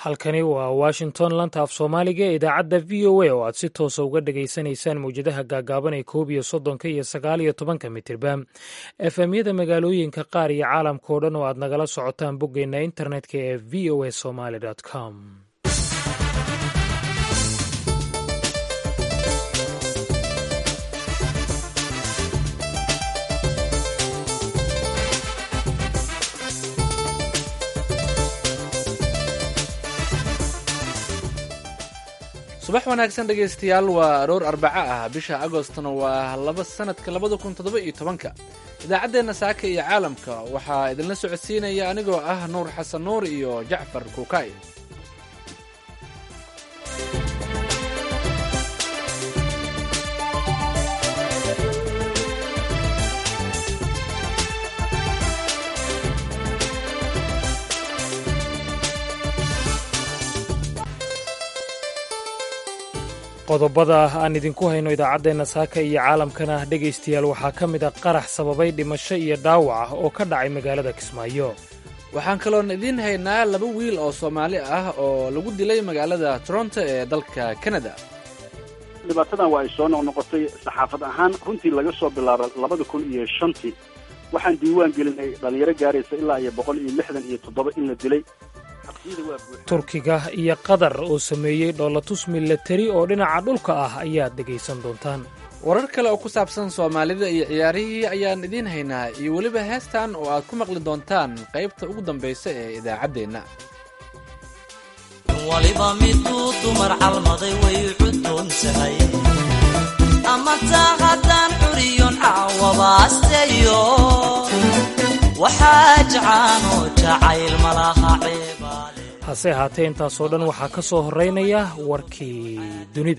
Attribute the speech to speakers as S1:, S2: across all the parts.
S1: halkani waa washington lanta af soomaaliga ee idaacadda v o a oo aad si toosa uga dhagaysanaysaan mawjadaha gaagaaban ee koob iyo soddonka iyo sagaal iyo tobanka mitirba efemyada magaalooyinka qaar iyo caalamka oo dhan oo aad nagala socotaan boggeenna internetka ee v o a somaly com
S2: subax wanaagsan dhegaystayaal waa aroor arbaco ah bisha agostna waa laba sanadka labada kun toddoba iyo tobanka idaacaddeenna saaka iyo caalamka waxaa idinla socodsiinaya anigoo ah nuur xasan nuur iyo jacfar kuukay
S1: qodobada aan idinku hayno idaacaddeenna saaka iyo caalamkana dhegaystayaal waxaa ka mid a qarax sababay dhimasho iyo dhaawac ah oo ka dhacay magaalada kismaayo
S2: waxaan kaloon idiin haynaa laba wiil oo soomaali ah oo lagu dilay magaalada toronto ee dalka canada
S3: dhibaatadan waa ay soo noqnoqotay saxaafad ahaan runtii laga soo bilaabo labada kun iyo shantii waxaan diiwaan gelinay dhalinyaro gaaraysa ilaa iyo boqol iyo lixdan iyo toddoba in la dilay
S1: turkiga iyo qatar oo sameeyey dhoolatus milatari oo dhinaca dhulka ah ayaad dhegaysan doontaan
S2: warar kale oo ku saabsan soomaalida iyo ciyaarihii ayaan idiin haynaa iyo weliba heestan oo aad ku maqli doontaan qaybta ugu dambaysa ee idaacaddeenna
S4: waliba miduu dumar calmaday way cudoontahay ama taa haddaan curiyon caawabaasteyo waxaa jacaanoo jacayl malaha ceebaale
S1: hase ahaatee intaasoo dhan waxaa ka soo horraynaya warkii dunida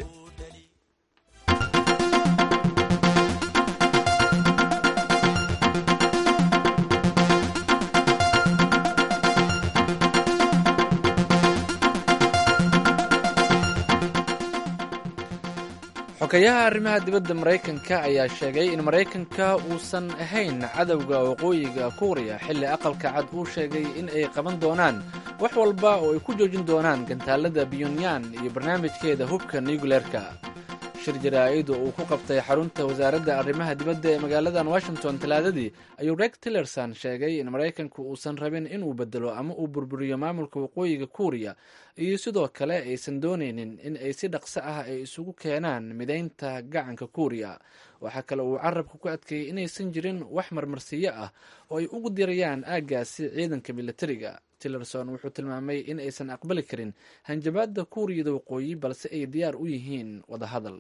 S2: xogayaha arrimaha dibadda maraykanka ayaa sheegay in maraykanka uusan ahayn cadowga waqooyiga kuuriya xilli aqalka cad uu sheegay in ay qaban doonaan wax walba oo ay ku joojin doonaan gantaalada pyonyan iyo barnaamijkeeda hubka nucleerka shir jaraa'id uu ku qabtay xarunta wasaaradda arrimaha dibadda ee magaaladan washington talaadadii ayuu reg tillerson sheegay in maraykanku uusan rabin inuu bedelo ama uu burburiyo maamulka waqooyiga kuuriya iyo sidoo kale aysan doonaynin in ay si dhaqso ah ay isugu keenaan midaynta gacanka kuuriya waxaa kale uu carabka ku adkeeyey inaysan jirin wax marmarsiyo ah oo ay ugu dirayaan aaggaasi ciidanka militariga tillerson wuxuu tilmaamay in aysan aqbali karin hanjabaadda kuuriyada waqooyi balse ay diyaar u yihiin wadahadal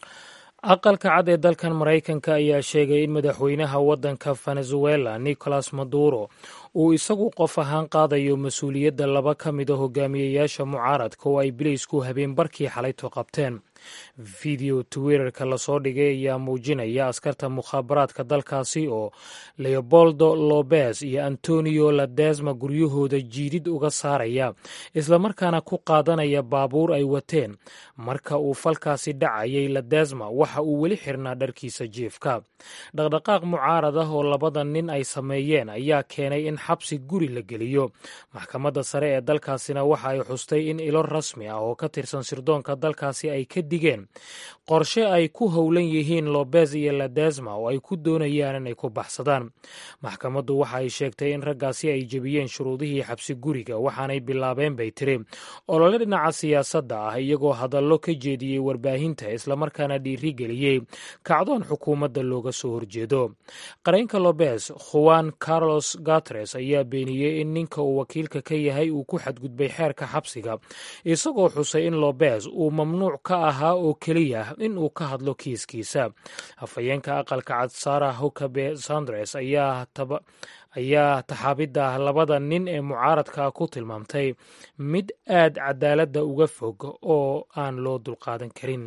S1: aqalka cad ee dalkan maraykanka ayaa sheegay in madaxweynaha waddanka venezuela nicolas maduro uu isagu qof ahaan qaadayo mas-uuliyadda laba ka mid a hogaamiyeyaasha mucaaradka oo ay bileysku habeenbarkii xalayto qabteen video twitterka lasoo dhigay ayaa muujinaya askarta mukhaabaraadka dalkaasi oo leoboldo lobes iyo antonio ladesma guryahooda jiidid uga saaraya islamarkaana ku qaadanaya baabuur ay wateen marka uu falkaasi dhacayay ladesma waxa uu weli xirnaa dharkiisa jiifka dhaqdhaqaaq mucaarad ah oo labada nin ay sameeyeen ayaa keenay in xabsi guri la geliyo maxkamadda sare ee dalkaasina waxa ay xustay in ilo rasmi ah oo ka tirsan sirdoonka dalkaasi ay ka digeen qorshe ay ku howlan yihiin lobes iyo ladesma oo ay ku doonayaan inay ku baxsadaan maxkamaddu waxa ay sheegtay in raggaasi ay jebiyeen shuruudihii xabsi guriga waxaanay bilaabeen bay tiri olole dhinaca siyaasadda ah iyagoo hadallo ka jeediyey warbaahinta islamarkaana dhiirigeliyey kacdoon xukuumadda looga soo horjeedo qareenka lobes juan carlos gatres ayaa beeniyey in ninka uu wakiilka ka yahay uu ku xadgudbay xeerka xabsiga isagoo xusay in lobes uu mamnuuc ka ahaa oo keliya in uu ka hadlo kiiskiisa afhayeenka aqalka cad sara hukabe sandres ayaa ayaa taxaabidda labada nin ee mucaaradka ku tilmaamtay mid aad cadaaladda uga fog oo aan loo dulqaadan karin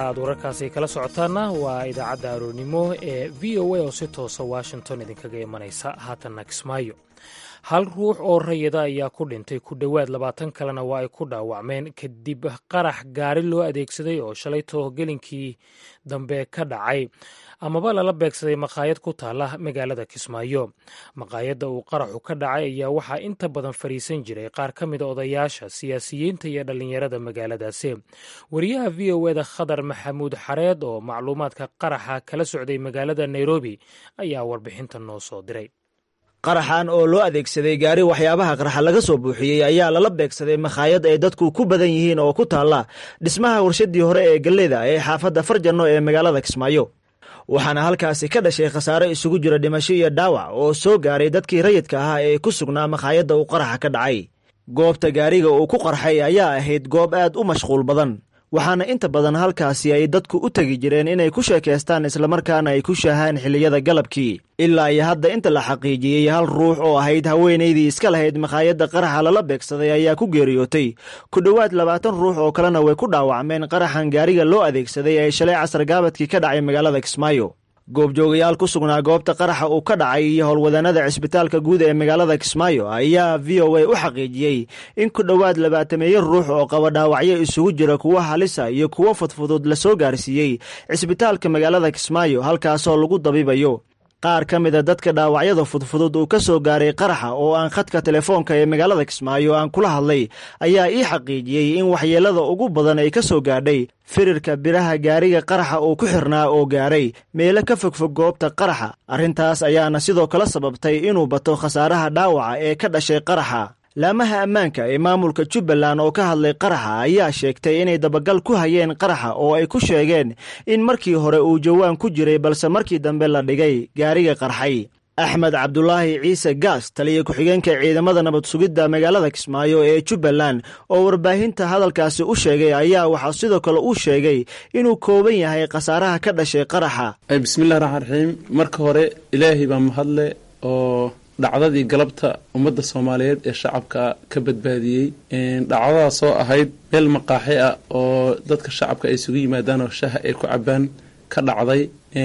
S1: aad wararkaasi kala socotaanna waa idaacadda aroornimo ee v o a oo si toosa washington idinkaga imanaysa haatanna kismaayo hal ruux oo rayida ayaa ku dhintay ku dhowaad labaatan kalena waa ay ku dhaawacmeen kadib qarax gaari loo adeegsaday oo shalay toohgelinkii dambe ka dhacay amaba lala beegsaday maqaayad ku taala magaalada kismaayo maqaayadda uu qaraxu ka dhacay ayaa waxaa inta badan fadhiisan jiray qaar ka mida odayaasha siyaasiyiinta iyo dhallinyarada magaaladaasi wariyaha v o eda khadar maxamuud xareed oo macluumaadka qaraxa kala socday magaalada nairobi ayaa warbixinta noo soo diray
S5: qaraxan oo loo adeegsaday gaari waxyaabaha qarxa laga soo buuxiyey ayaa lala beegsaday makhaayad ay dadku ku badan yihiin oo ku taalla dhismaha warshadii hore ee galleyda ee xaafadda farjanno ee magaalada kismaayo waxaana halkaasi ka dhashay khasaare isugu jira dhimasho iyo dhaawac oo soo gaaray dadkii rayidka ahaa ee ku sugnaa makhaayadda uu qaraxa ka dhacay goobta gaariga uu ku qarxay ayaa ahayd goob aad u mashquul badan waxaana inta badan halkaasi ay dadku u tegi jireen inay ku sheekaystaan islamarkaana ay ku shaahaan xilliyada galabkii ilaa iyo hadda inta la xaqiijiyey hal ruux oo ahayd haweenaydii iska lahayd makhaayadda qaraxa lala beegsaday ayaa ku geeriyootay ku dhowaad labaatan ruux oo kalena way ku dhaawacmeen qaraxan gaariga loo adeegsaday ee shalay casar gaabadkii ka dhacay magaalada kismaayo goobjoogayaal ku sugnaa goobta qaraxa uu ka dhacay iyo howlwadannada cisbitaalka guud ee magaalada kismaayo ayaa v o a u xaqiijiyey in ku dhowaad labaatameeyo ruux oo qaba dhaawacyo isugu jira kuwo halisa iyo kuwo fudfudud la soo gaarsiiyey cisbitaalka magaalada kismaayo halkaasoo lagu dabiibayo qaar ka mida dadka dhaawacyada fudfudud uu ka soo gaaray qaraxa oo aan khadka telefoonka ee magaalada kismaayo aan kula hadlay ayaa ii xaqiijiyey in waxyeelada ugu badan ay ka soo gaadhay firirka biraha gaariga qaraxa uu ku xirnaa oo gaaray meelo ka fogfog goobta qaraxa arrintaas ayaana sidoo kale sababtay inuu bato khasaaraha dhaawaca ee ka dhashay qaraxa laamaha ammaanka ee maamulka jubbaland oo ka hadlay qaraxa ayaa sheegtay inay dabagal ku hayeen qaraxa oo ay ku sheegeen in markii hore uu jawaan ku jiray balse markii dambe la dhigay gaariga qarxay axmed cabdulaahi ciise gaas taliya ku-xigeenka ciidamada nabad sugidda magaalada kismaayo ee jubbaland oo warbaahinta hadalkaasi u sheegay ayaa waxaa sidoo kale uu sheegay inuu kooban yahay khasaaraha ka dhashay qaraxa
S6: bismillahi raxmaan raxiim marka hore ilaahay baa mahadle oo dhacdadii galabta ummadda soomaaliyeed ee shacabka ka badbaadiyey dhacdadaasoo ahayd meel maqaaxi ah oo dadka shacabka ay isugu yimaadaan oo shaha ay ku cabaan ka dhacday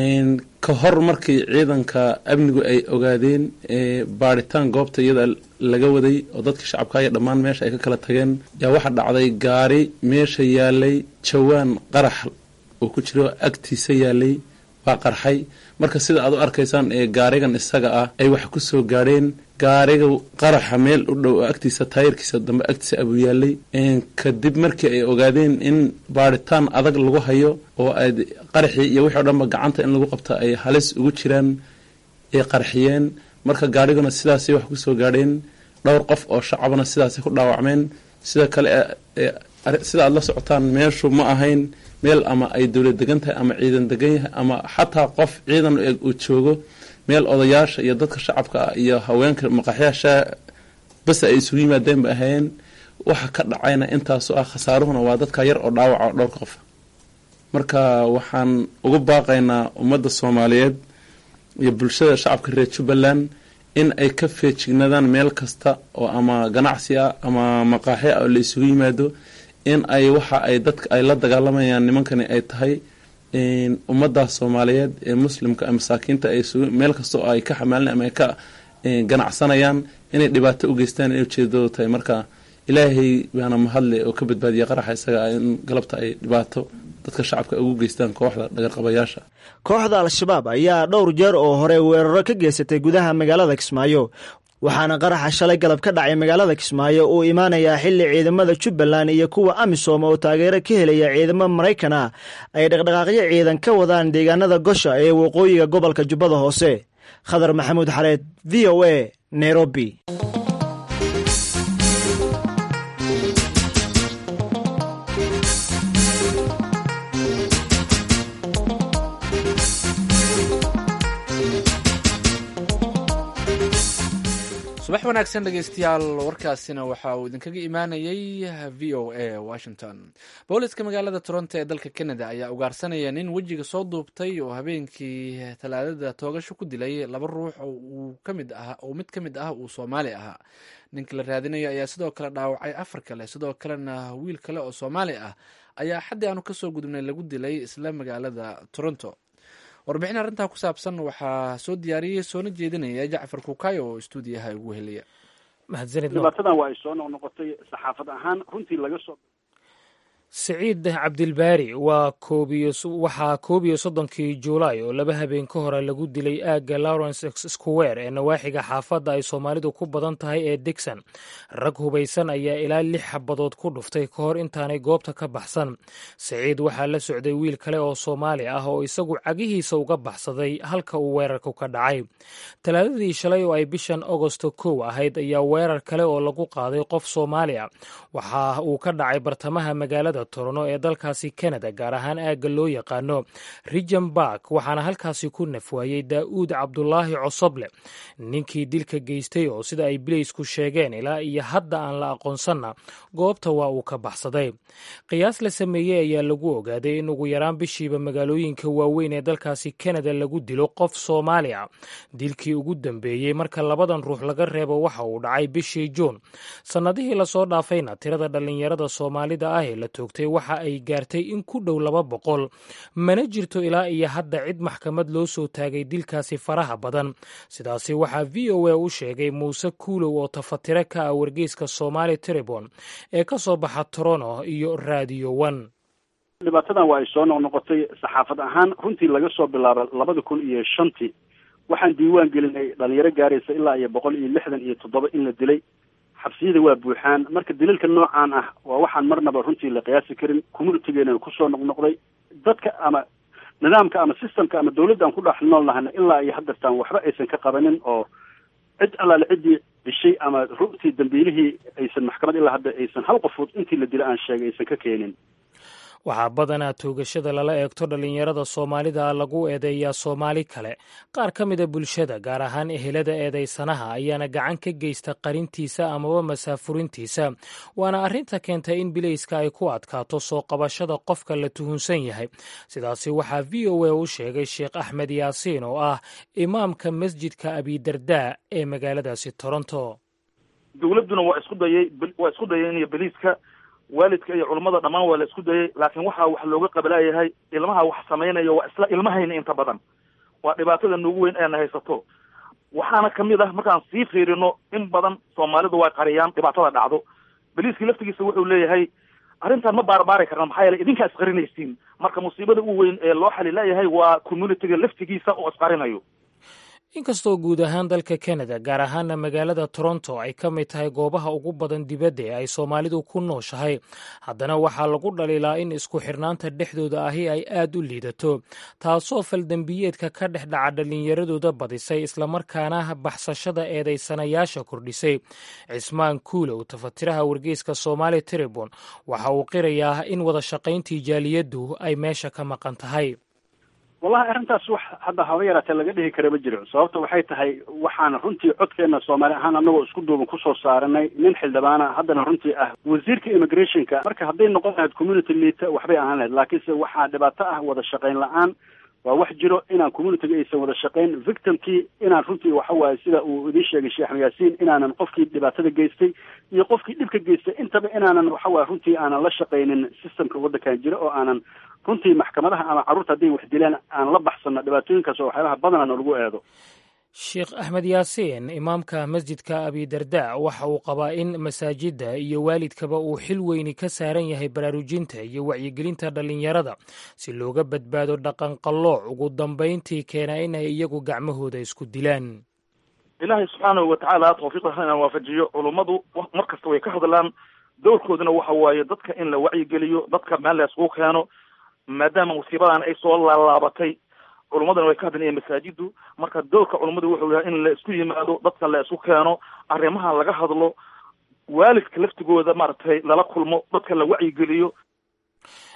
S6: ka hor markii ciidanka amnigu ay ogaadeen baadhitaan goobta iyada laga waday oo dadkii shacabka iyo dhammaan meesha ay ka kala tageen yaa waxaa dhacday gaari meesha yaalay jawaan qarax oo ku jiro agtiisa yaalay waa qarxay marka sida aad u arkaysaan ee gaarigan isaga ah ay wax ku soo gaadheen gaariga qaraxa meel u dhow oo agtiisa taayirkiisa dambe agtiisa abuu yaalay kadib markii ay ogaadeen in baadhitaan adag lagu hayo oo ay qaraxii iyo wixii o dhanba gacanta in lagu qabta ay halis ugu jiraan ay qarxiyeen marka gaariguna sidaasay wax ku soo gaadheen dhowr qof oo shacabna sidaasay ku dhaawacmeen sida kale sida aad la socotaan meeshu ma ahayn meel ama ay dowlad degan tahay ama ciidan degan yahay ama xataa qof ciidan eg uu joogo meel odayaasha iyo dadka shacabka ah iyo haweenka maqaxyaasha bas ay isugu yimaadeen ba ahaayeen waxa ka dhacayna intaasu ah khasaaruhuna waa dadka yar oo dhaawaca oo dhowrka qof marka waxaan ugu baaqaynaa ummadda soomaaliyeed iyo bulshada shacabka reer jubbaland in ay ka feejignaadaan meel kasta oo ama ganacsi ah ama maqaaxi ah oo la isugu yimaado in ay waxa ay dadka ay la dagaalamayaan nimankani ay tahay ummaddaas soomaaliyeed ee muslimka masaakiinta ay meel kasta oo ay ka xamaalin ama ay ka ganacsanayaan inay dhibaato u geystaan inay ujeedadooda tahay marka ilaahay baana mahadle oo ka badbaadiya qaraxa isaga ah in galabta ay dhibaato dadka shacabka ugu geystaan kooxda dhagarqabayaasha
S5: kooxda al-shabaab ayaa dhowr jeer oo hore weeraro ka geysatay gudaha magaalada kismaayo waxaana qaraxa shalay galab ka dhacay magaalada kismaayo uu imaanayaa xilli ciidamada jubbaland iyo kuwa amisom oo taageero ka helaya ciidamo maraykan ah ay dhaqdhaqaaqyo ciidan ka wadaan deegaanada gosha ee waqooyiga gobolka jubbada hoose khadar maxamuud xareed v o a nairobi
S2: subax wanaagsan dhegeystayaal warkaasina waxa uu idinkaga imaanayay v o a washington booliska magaalada toronto ee dalka canada ayaa ugaarsanaya nin wejiga soo duubtay oo habeenkii talaadada toogasho ku dilay laba ruux oo mid ka mid ah uu soomaali ahaa ninka la raadinayo ayaa sidoo kale dhaawacay afar kale sidoo kalena wiil kale oo soomaali ah ayaa xaddii aanu kasoo gudubnay lagu dilay isla magaalada toronto warbixin arrintaa ku saabsan waxaa soo diyaariyey soona jeedinaya jacfar kukayo oo stuudiyaha ugu heliya
S3: dhibaatadan waa ay soo noqnoqotay saxaafad ahaan runtii laga soo
S1: siciid cabdilbaari waa waxaa koob iyo soddonkii juulaay oo laba habeen ka hore lagu dilay aagga lawrence square ee nawaaxiga xaafadda ay soomaalidu ku badan tahay ee digson rag hubaysan ayaa ilaa lix xabadood ku dhuftay ka hor intaanay goobta ka baxsan siciid waxaa la socday wiil kale oo soomaali ah oo isagu cagihiisa uga baxsaday halka uu weerarku ka dhacay talaadadii shalay oo ay bishan agosto kow ahayd ayaa weerar kale oo lagu qaaday qof soomaali a waxa uu ka dhacay bartamaha magaalada torono ee dalkaasi canada gaar ahaan aagga loo yaqaano rigen bark waxaana halkaasi ku nafwaayey daa'uud cabdulaahi cosoble ninkii dilka geystay oo sida ay bileysku sheegeen ilaa iyo hadda aan la aqoonsanna goobta waa uu ka baxsaday qiyaas la sameeyey ayaa lagu ogaaday in ugu yaraan bishiiba magaalooyinka waaweyn ee dalkaasi canada lagu dilo qof soomaali a dilkii ugu dambeeyey marka labadan ruux laga reebo waxa uu dhacay bishii juun sannadihii lasoo dhaafayna tirada dhallinyarada soomaalida ah ee la toogtay waxa ay gaartay in ku dhow laba boqol mana jirto ilaa iyo hadda cid maxkamad loo soo taagay dilkaasi faraha badan sidaasi waxaa v o a u sheegay muuse kuulow oo tafatire ka ah wargeyska somaali tribon ee ka soo baxa torono iyo radio one
S3: dhibaatadan waa ay soo noqnoqotay saxaafad ahaan runtii laga soo bilaabo labada kun iyo shantii waxaan diiwaan gelinay dhalinyaro gaaraysa ilaa iyo boqol iyo lixdan iyo toddoba in la dilay xabsiyada waa buuxaan marka daliilka noocaan ah waa waxaan marnaba runtii la qiyaasi karin communitigeena kusoo noqnoqday dadka ama nidaamka ama systemka ama dawladda aan ku dhex nool nahana ilaa iyo haddartaan waxba aysan ka qabanin oo cid allaale ciddii dishay ama runtii dambiilihii aysan maxkamad ilaa hadda aysan hal qofood intii la dila aan sheegay aysan ka keenin
S1: waxaa badanaa toogashada lala eegto dhallinyarada soomaalida lagu eedeeyaa soomaali kale qaar ka mida bulshada gaar ahaan ehelada eedaysanaha ayaana gacan ka geysta qarintiisa amaba masaafurintiisa waana arrinta keentay in bilayska ay ku adkaato soo qabashada qofka la tuhunsan yahay sidaasi waxaa v o a u sheegay sheekh axmed yaasiin oo ah imaamka masjidka abidardaa ee magaaladaasi toronto
S7: dowladduna waa isku dayay waa isku dayeen iyo beliiska waalidka iyo culummada dhammaan waa la isku dayay laakiin waxaa wax looga qabalaayahay ilmaha wax samaynaya waa isla ilmahayna inta badan waa dhibaatada noogu weyn eena haysato waxaana kamid ah markaan sii fiirino in badan soomaalidu way qariyaan dhibaatada dhacdo beliiskii laftigiisa wuxuu leeyahay arrintan ma baarbaari karna maxaa yeelay idinkaa isqarinaysiin marka musiibada u weyn ee loo xali leeyahay waa communitiga laftigiisa oo isqarinayo
S1: inkastoo guud ahaan dalka canada gaar ahaana magaalada toronto ay ka mid tahay goobaha ugu badan dibadda ee ay soomaalidu ku nooshahay haddana waxaa lagu dhaliilaa in isku xirnaanta dhexdooda ahi ay aad u liidato taasoo faldembiyeedka ka dhex dhaca dhallinyaradooda badisay islamarkaana baxsashada eedaysanayaasha kordhisay cismaan kuulow tafatiraha wargeyska somaali tribon waxa uu qirayaa in wada shaqayntii jaaliyaddu ay meesha ka maqan tahay
S3: wallahi arrintaas wax hadda haba yaraatee laga dhihi kara ma jiro sababta waxay tahay waxaan runtii codkeena soomaali ahaan anagoo isku duuban kusoo saaranay nin xildhibaana haddana runtii ah wasiirka immigrationka marka hadday noqon lahayd community liita waxbay ahaan lahayd laakiinse waxaa dhibaato ah wada shaqayn la-aan waa wax jiro inaan communitiga aysan wada shaqayn victimkii inaan runtii waxa waaye sida uu idiin sheegay sheekh axmed yaasiin inaanan qofkii dhibaatada geystay iyo qofkii dhibka geystay intaba inaanan waxa waaye runtii aanan la shaqaynin systemka waddankan jira oo aanan runtii maxkamadaha ama carruurta hadday wax dilaan aan la baxsano dhibaatooyinkaas oo waxyaabaha badanaa lagu eedo
S1: sheekh axmed yaasiin imaamka masjidka abidarda waxa uu qabaa in masaajidda iyo waalidkaba uu xil weyni ka saaran yahay baraarujinta iyo wacyigelinta dhallinyarada si looga badbaado dhaqanqallooc ugu dambayntii keena inay iyagu gacmahooda isku dilaan
S7: ilaahay subxaanahu watacaala tawfiiqda inaan waafajiyo culummadu mar kasta way ka hadlaan dowrkooduna waxa waaye dadka in la wacyigeliyo dadka meel la iskugu keeno maadaama musiibadan ay soo laalaabatay culummadana way ka hadlayeen masaajidu marka dowrka culummadu wuxuu yahay in la isku yimaado dadka la isku keeno arrimaha laga hadlo waalidka laftigooda maaragtay lala kulmo dadka la wacyigeliyo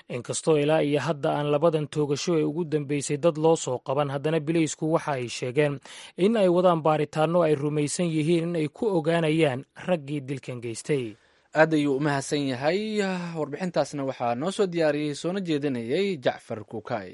S1: inkastoo ilaa iyo hadda aan labadan toogasho ee ugu dambeysay dad loo soo qaban haddana bileysku waxa ay sheegeen in ay wadaan baaritaanno ay rumaysan yihiin in ay ku ogaanayaan raggii dilkan geystay
S2: aad ayuu u mahadsan yahay warbixintaasna waxaa noo soo diyaariyey soona jeedinayay jacfar kuukay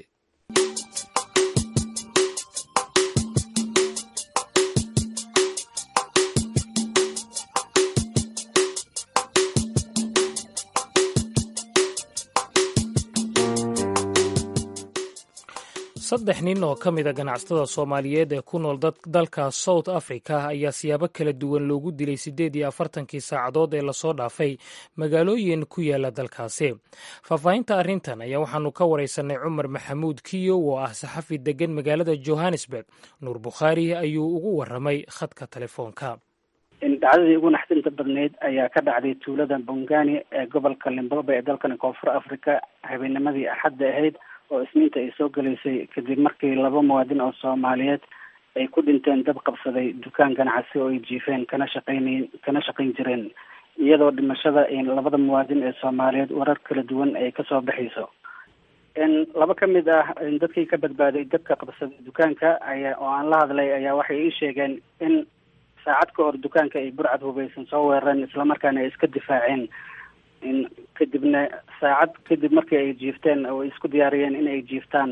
S1: saddex nin oo ka mid a ganacsatada soomaaliyeed ee ku nool dalka south africa ayaa siyaabo kala duwan loogu dilay siddeed iyo afartankii saacadood ee lasoo dhaafay magaalooyin ku yaala dalkaasi faahfaahinta arrintan ayaa waxaanu ka waraysanay cumar maxamuud kiyo oo ah saxafi degan magaalada johannesburg nuur bukhaari ayuu ugu waramay khadka telefoonka
S8: dhacdadii ugu naxdinta badneyd ayaa ka dhacday tuulada bongani ee gobolka limbobe ee dalkani koonfur africa habeennimadii axadda ahayd oo isniinta ay soo galaysay kadib markii laba muwaadin oo soomaaliyeed ay ku dhinteen dab qabsaday dukaan ganacsi oo ay jiifeen kana shaqeynayn kana shaqayn jireen iyadoo dhimashada labada muwaadin ee soomaaliyeed warar kala duwan ay kasoo baxayso laba ka mid ah dadkii ka badbaaday dabka qabsaday dukaanka ayaa oo aan la hadlay ayaa waxay ii sheegeen in saacad ka hor dukaanka ay burcad hubaysan soo weerareen islamarkaana ay iska difaaceen kadibna saacad kadib markii ay jiifteen oo ay isku diyaariyeen in ay jiiftaan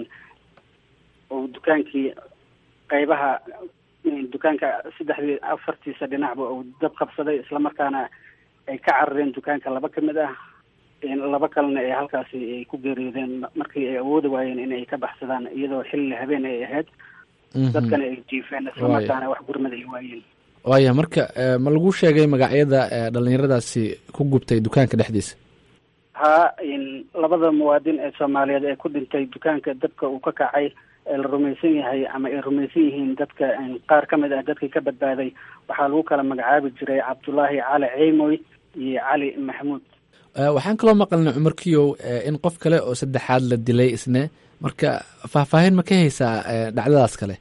S8: oo dukaankii qeybaha dukaanka saddexdii afartiisa dhinacba uu dab qabsaday islamarkaana ay ka carareen dukaanka laba ka mid ah laba kalena ee halkaasi ay ku geeriyoodeen markii ay awoodi waayeen in ay ka baxsadaan iyadoo xilli habeen ay ahayd dadkana ay jiifeen islamarkaana wax gurmad ay waayeen
S2: waaya marka ma lagu sheegay magacyada dhalinyaradaasi ku gubtay dukaanka dhexdiisa
S8: ha labada muwaadin ee soomaaliyeed ee ku dhintay dukaanka dabka uu ka kacay ee la rumaysan yahay ama ay rumaysan yihiin dadka qaar ka mid ah dadkii ka badbaaday waxaa lagu kala magacaabi jiray cabdullaahi cali ceymoy iyo cali maxamuud
S2: waxaan kaloo maqalnay cumar kiyow in qof kale oo saddexaad la dilay isne marka faahfaahin ma ka haysaa dhacdadaas kale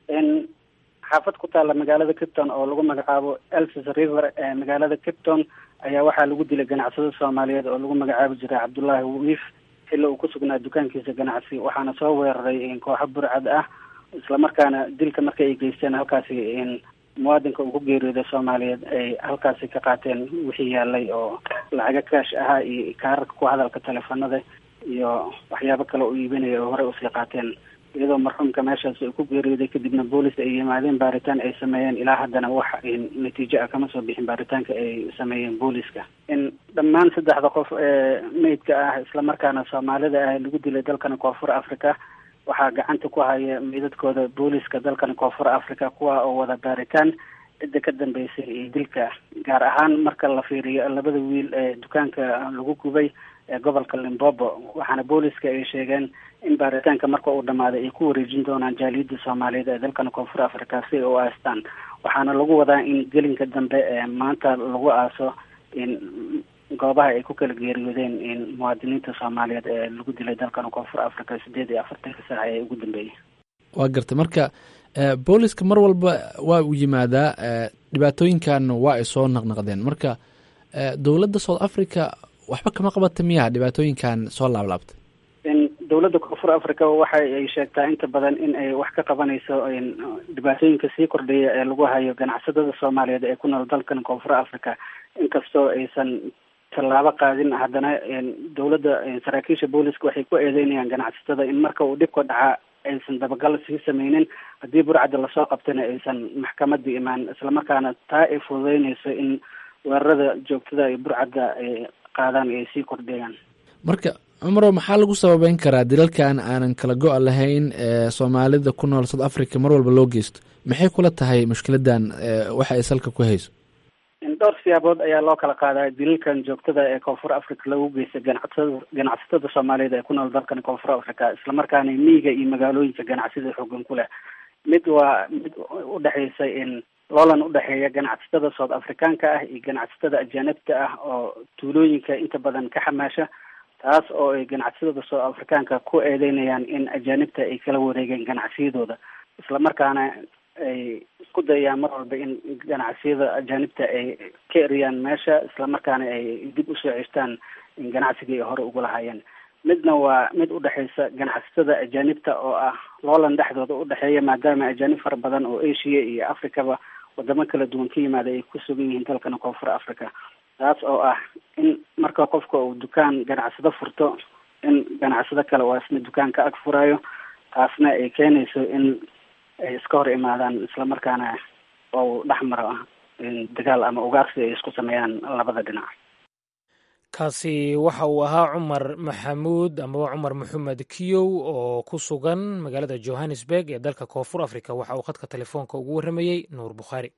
S8: xaafad ku taalla magaalada capton oo lagu magacaabo elsis river ee magaalada capton ayaa waxaa lagu dilay ganacsado soomaaliyeed oo lagu magacaabi jiray cabdullaahi wiif xilli uu ku sugnaa dukaankiisa ganacsi waxaana soo weeraray kooxo burcad ah islamarkaana dilka markii ay geysteen halkaasi muwaadinka uu ku geeriyooday soomaaliyeed ay halkaasi ka qaateen wixii yaalay oo lacaga kaash ahaa iyo kaararka ku hadalka teleefanada iyo waxyaabo kale u iibinaya oo horey usii qaateen iyadoo marxuumka meeshaas ay ku geeriyooday kadibna boolis ay yimaadeen baaritaan ay sameeyeen ilaa haddana wax natiijo ah kama soo bixin baaritaanka ay sameeyeen booliska in dhammaan saddexda qof ee meydka ah islamarkaana soomaalida ah lagu dilay dalkani koonfur africa waxaa gacanta ku haya meydadkooda booliska dalkani koonfur africa kuwa oo wada baaritaan cidda ka dambeysay iyo dilka gaar ahaan marka la fiiriyo labada wiil ee dukaanka lagu gubay ee gobolka limbobo waxaana booliska ay sheegeen in baaritaanka marka uu dhamaaday ay ku wareejin doonaan jaaliyadda soomaaliyeed ee dalkan koonfur africa si ay u aastaan waxaana lagu wadaa in gelinka dambe ee maanta lagu aaso in goobaha ay ku kala geeriyoodeen in muwaadiniinta soomaaliyeed ee lagu dilay dalkan koonfur africa sideed iyo afartanka saaca ee ugu dambeeyay
S2: waa gartay marka booliska mar walba waa uu yimaadaa dhibaatooyinkan waa ay soo naqnaqdeen marka dowladda south africa waxba kama qabata miya dhibaatooyinkan soo laablaabtay
S8: dowladda koonfur africa waxa ay sheegtaa inta badan in ay wax ka qabanayso dhibaatooyinka sii kordhaya ee lagu hayo ganacsadada soomaaliyeed ee ku nool dalkan koonfur africa inkastoo aysan tallaabo qaadin haddana dowladda saraakiisha booliska waxay ku eedeynayaan ganacsatada in marka uu dhibka dhaca aysan dabagal sii sameynin haddii burcadda lasoo qabtana aysan maxkamadda imaan islamarkaana taa ay fududeynayso in weerarada joogtada ay burcadda ay qaadaan ay sii kordhayaan
S2: marka cumaro maxaa lagu sababeyn karaa dilalkan aanan kala go-a lahayn ee soomaalida ku nool south africa mar walba loo geysto maxay kula tahay mushkiladan waxa ay salka ku hayso
S8: dhowr siyaabood ayaa loo kala qaadaa dilalkan joogtada ee koonfur africa lagu geystay ganacsatada ganacsatada soomaaliyeed ee ku nool dalkan koonfur africa islamarkaana miyiga iyo magaalooyinka ganacsida xoogan ku leh mid waa mid udhexeysa in loolan udhexeeya ganacsatada south africaanka ah iyo ganacsatada ajaanibta ah oo tuulooyinka inta badan ka xamaasha taas oo ay ganacsatada south africaanka ku eedeynayaan in ajaanibta ay kala wareegeen ganacsiyadooda islamarkaana ay isku dayayaan mar walba in ganacsiyada ajaanibta ay ka eriyaan meesha islamarkaana ay dib usoo ceshtaan in ganacsigii ay hore ugu lahaayeen midna waa mid udhexeysa ganacsatada ajaanibta oo ah loolan dhexdooda udhexeeya maadaama ajaanib fara badan oo asia iyo africaba wadamo kala duwan ka yimaada ay ku sugan yihiin dalkana koonfur africa taas oo ah in marka qofka uu dukaan ganacsado furto in ganacsado kale oo isna dukaanka ag furayo taasna ay keenayso in ay iska hor imaadaan islamarkaana oo dhex maro dagaal ama ugaarsi ay isku sameeyaan labada dhinac
S1: kaasi waxa uu ahaa cumar maxamuud amaba cumar maxamed kiyow oo ku sugan magaalada johannesburg ee dalka koonfur africa waxa uu khadka telefoonka ugu warramayey nuur bukhaari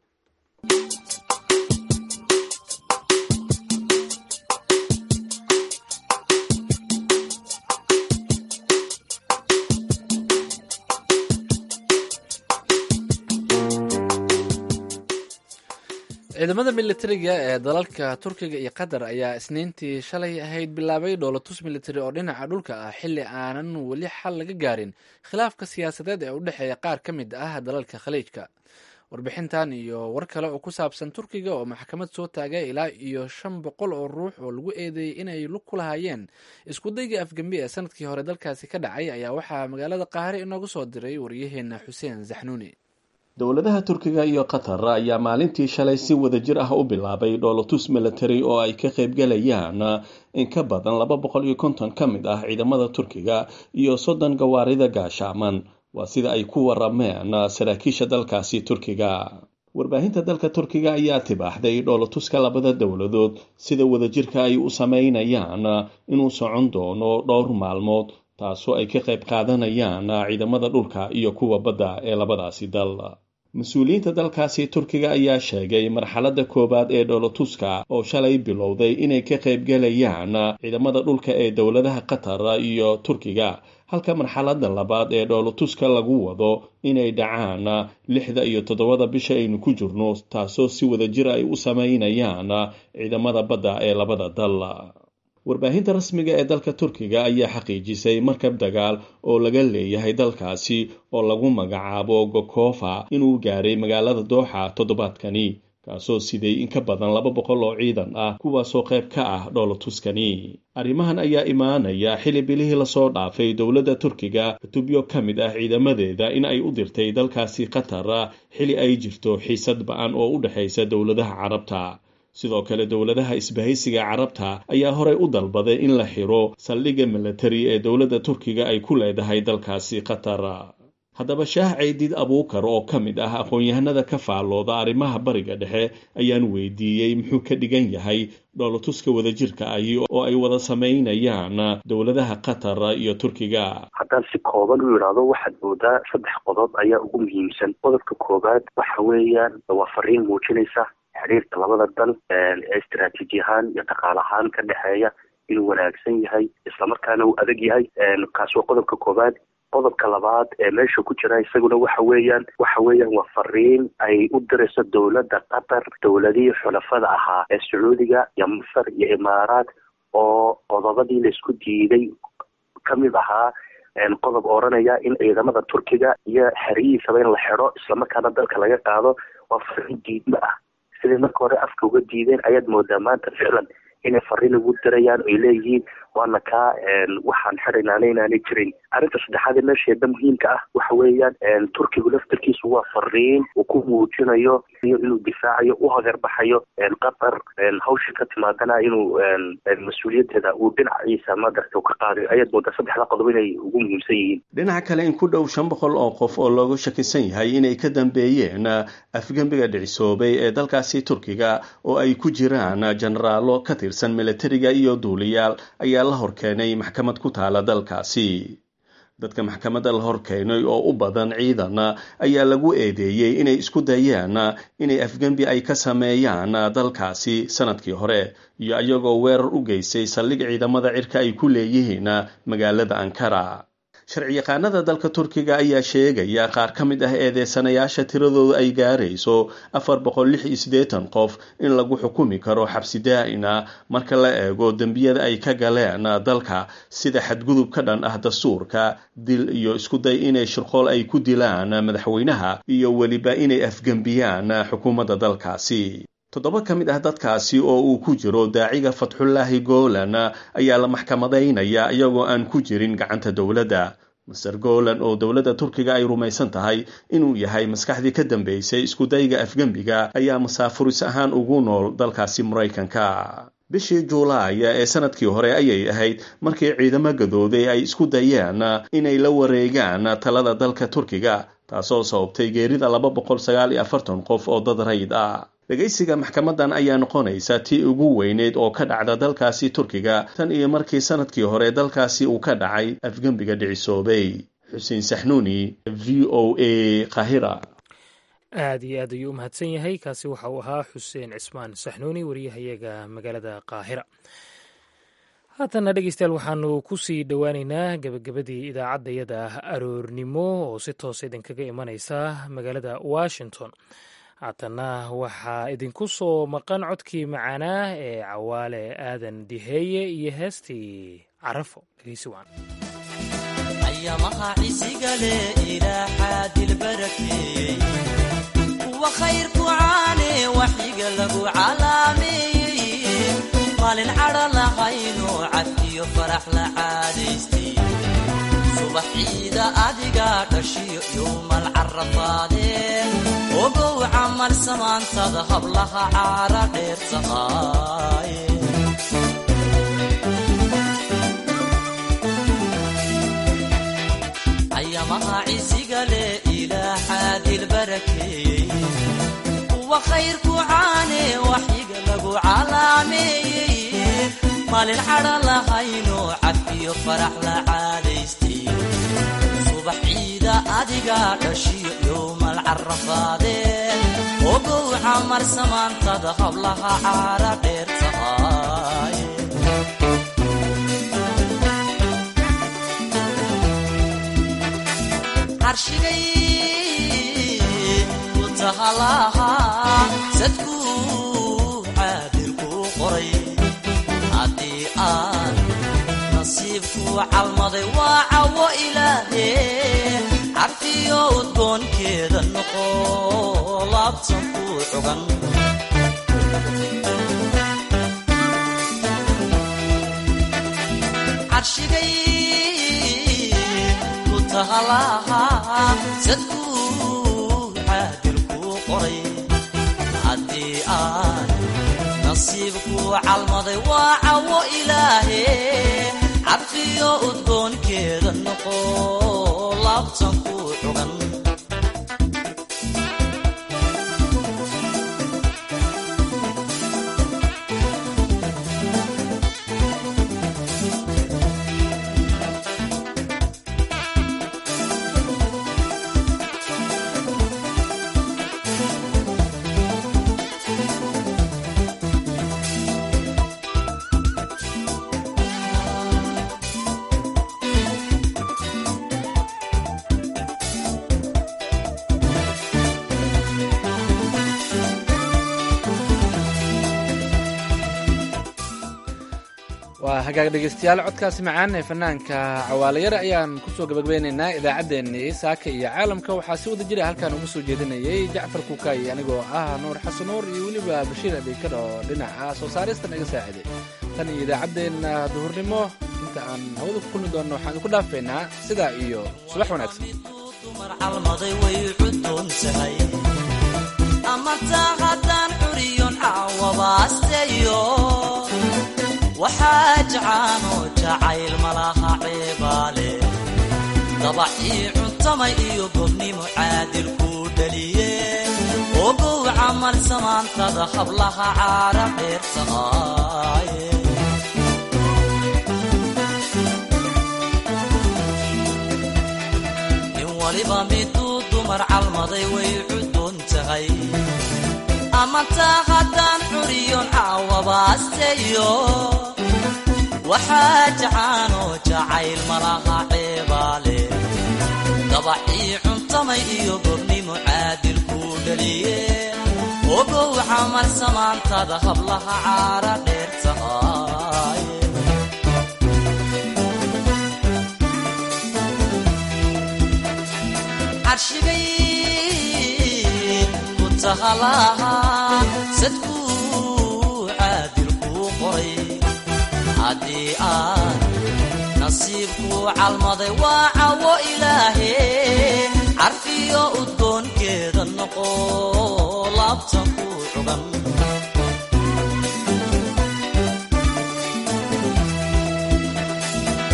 S2: ciidamada militariga ee dalalka turkiga iyo qatar ayaa isniintii shalay ahayd bilaabay dhoolatus militari oo dhinaca dhulka ah xilli aanan weli xal laga gaarin khilaafka siyaasadeed ee u dhexeeya qaar ka mid ah dalalka khaliijka warbixintan iyo war kale oo ku saabsan turkiga oo maxkamad soo taagay ilaa iyo shan boqol oo ruux oo lagu eedeeyey inay lug ku lahaayeen iskudayga afgembi ee sanadkii hore dalkaasi ka dhacay ayaa waxaa magaalada qaahire inoogu soo diray waryaheena xuseen zaxnuuni
S9: dowladaha turkiga iyo qatar ayaa maalintii shalay si wadajir ah u bilaabay dhoolatus military oo ay ka qaybgalayaan in ka badan laba boqol iyo konton ka mid ah ciidamada turkiga iyo soddon gawaarida gaashaaman waa sida ay ku warameen saraakiisha dalkaasi turkiga warbaahinta dalka turkiga ayaa tibaaxday dhoolatuska labada dowladood sida wadajirka ay u sameynayaan inuu socon doono dhowr maalmood taasoo ay ka qayb qaadanayaan ciidamada dhulka iyo kuwa badda ee labadaasi dal mas-uuliyiinta dalkaasi turkiga ayaa sheegay marxaladda koowaad ee dhoolatuska oo shalay bilowday inay ka qaybgalayaan ciidamada dhulka ee dowladaha qatar iyo turkiga halka marxaladda labaad ee dhoolatuska lagu wado inay dhacaan lixda iyo toddobada bisha aynu ku jirno taasoo si wadajir ay u sameynayaan ciidamada badda ee labada dal warbaahinta rasmiga ee dalka turkiga ayaa xaqiijisay markab dagaal oo laga leeyahay dalkaasi oo lagu magacaabo gokofa inuu gaaray magaalada dooxa toddobaadkani kaasoo siday in ka badan laba boqol oo ciidan ah kuwaasoo qayb ka ah dhoolatuskani arrimahan ayaa imaanaya xili bilihii lasoo dhaafay dowladda turkiga xutubyo ka mid ah ciidamadeeda in ay u dirtay dalkaasi qatar xili ay jirto xiisad ba-an oo u dhexaysa dowladaha carabta sidoo kale dowladaha isbahaysiga carabta ayaa horey u dalbaday in la xiro saldhigga militari ee dowladda turkiga ay ku leedahay dalkaasi qatar haddaba shaah ceydiid abuukar oo ka mid ah aqoon-yahanada ka faallooda arrimaha bariga dhexe ayaan weydiiyey muxuu ka dhigan yahay dhoolatuska wadajirka ahi oo ay wada sameynayaan dowladaha qatar iyo turkiga
S10: haddaan si kooban u idhaahdo waxaad moodaa saddex qodob ayaa ugu muhiimsan qodobka koowaad waxa weeyaan waa fariin muujinaysa xiriirka labada dal ee istaraatiiji ahaan iyo dhaqaal ahaan ka dhexeeya inuu wanaagsan yahay islamarkaana uu adag yahay kaas waa qodobka koowaad qodobka labaad ee meesha ku jira isaguna waxa weeyaan waxa weeyaan waa fariin ay u dirayso dowladda qatar dowladihii xulafada ahaa ee sacuudiga iyo masar iyo imaaraad oo qodobadii laisku diiday kamid ahaa qodob oranaya in ciidamada turkiga iyo xerihiisaba in la xidho islamarkaana dalka laga qaado waa fariin diidma ah siday marka hore afka uga diideen ayaad moodaa maanta ficlan inay fariin ugu dirayaan oy leeyihiin waana kaa waxaan xidhaynaana inaanay jirin arrinta saddexaad ee meesheeda muhiimka ah waxa weeyaan turkigu laftarkiisu waa fariin uu ku muujinayo inuu difaacayo u hagarbaxayo qatar hawsha ka timaadana inuu mas-uuliyadeeda uu dhinaciisa madarta ka qaadayo ayaad moodaa saddexda qodob inay ugu muhiimsan yihiin
S9: dhinaca kale in ku dhow shan boqol oo qof oo looga shakisan yahay inay ka dambeeyeen afgembiga dhicisoobay ee dalkaasi turkiga oo ay ku jiraan jenaraalo ka tirsan militariga iyo duuliyaal ayaa la horkeenay maxkamad ku taala dalkaasi dadka maxkamadda la horkeenay oo u badan ciidan ayaa lagu eedeeyey inay isku dayeen inay afgembi ay ka sameeyaan dalkaasi sanadkii hore iyo iyagoo weerar u geystay saldhig ciidamada cirka ay ku leeyihiin magaalada ankara sharciyaqaanada dalka turkiga ayaa sheegaya qaar ka mid ah eedeysanayaasha tiradooda ay gaarayso afar boqol lix iyo siddeetan qof in lagu xukumi karo xabsi daa'ina marka la eego dembiyada ay ka galeen dalka sida xadgudub ka dhan ah dastuurka dil iyo iskuday inay shirqool ay ku dilaan madaxweynaha iyo weliba inay afgembiyaan xukuumadda dalkaasi toddoba ka mid ah dadkaasi oo uu ku jiro daaciga fatxullaahi goolan ayaa la maxkamadaynaya iyagoo aan ku jirin gacanta dowladda master golan oo dowladda turkiga ay rumaysan tahay inuu yahay maskaxdii ka dambeysay iskudayga afgembiga ayaa masaafuris ahaan ugu nool dalkaasi maraykanka bishii juulaay ee sanadkii hore ayay ahayd markii ciidamo gadooday ay isku dayeen inay la wareegaan talada dalka turkiga taasoo sababtay geerida laba boqol sagaal iyo afartan qof oo dad rayid ah dhegaysiga maxkamadan ayaa noqonaysa tii ugu weyneyd oo ka dhacda dalkaasi turkiga tan iyo markii sanadkii hore dalkaasi uu ka dhacay afgembiga dhicisoobay xuseen saxnuuni v o a kahira
S1: aad iyo aad ayuu u mahadsan yahay kaasi waxa uu ahaa xuseen cismaan saxnuuni wariyahayaga magaalada qaahira haatanna dhegeystayaal waxaanu kusii dhowaaneynaa gebagabadii idaacaddayada aroornimo oo si toos idinkaga imanaysa magaalada washington haatanna waxaa idinku soo maqan codkii macaanaa ee cawaale aadan diheeye iyo heestii carafo dhegeysi waan
S4: ayamaha cisigale ilaa xaadil barakeeyey kuwa khayrku caane waxyiga lagu calaameeyey maalin cadha lahayno cabkiyo farax la caadaystay subax ciida adiga dhashiyo yowmal carafaadeen ogow camal samaantada hablaha caara dheer tahaaye ayamaha cisiga leh ilaa xaadil barakeeyey kuwa khayrku caane waxyiga lagu calaameeyey maalin cadha lahayno cabkiyo farax la caadaystay subax ciida adiga dhashiyo yowmal carafaadeen ogow camar samaantada hablaha caara dheer tahaaye carshigay ku tahalaha sadkuu caadilkuu qoray haddii aan nasiibkuu calmaday waa cawo ilaahe carfiyo udgoonkeeda noqo laabtan kuu cugan carshigay ku tahalaha sadkuu caadilkuu qoray haddii aan nasiibkuu calmaday waa cawo ilaahe carfiyo udgoonkeeda noqo laabtan kuu cugan
S2: waa hagaag dhegeystayaal codkaasi macaan ee fanaanka cawaalayare ayaan kusoo gabagabeynaynaa idaacaddeenii saaka iyo caalamka waxaa si wada jira halkaan uga soo jeedinayay jacfar kuukaayi anigoo ah nuur xasan nuur iyo weliba bashiir abeykar oo dhinaca soo saaristan iga saaciday tan iyo idaacaddeenna duhurnimo inta aan hawada ku kulmi doonno waxaan idinku dhaafaynaa sidaa iyo subax wanaagsan
S4: dumar calmaday way cudoon tahay ama taa haddaan curiyon caawabaasteeyo waxaa jacaanoo jacayl malaha ceebaale dabacii cuntamay iyo gobnimo caadil kuu dhaliye ogow camal samaantada hablaha caara dheer tahaaye nin waliba miduu dumar calmaday way cudoon tahay ama taa haddaan curiyon caawabaasteeyo waxaa jacaanoo jacayl malaha ceebaale dabacii cuntamay iyo gobnimo caadil kuu dhaliye ogow camal samaantada hablaha caara dheer tahaaye carshigay ku tahalaha sadkuu haddii aad nasiibku calmaday waa cawo ilaahe carfiyo udgoonkeeda noqo laabta ku cugan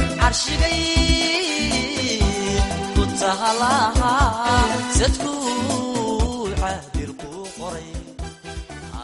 S4: carshigay ku tahalaha sadkuu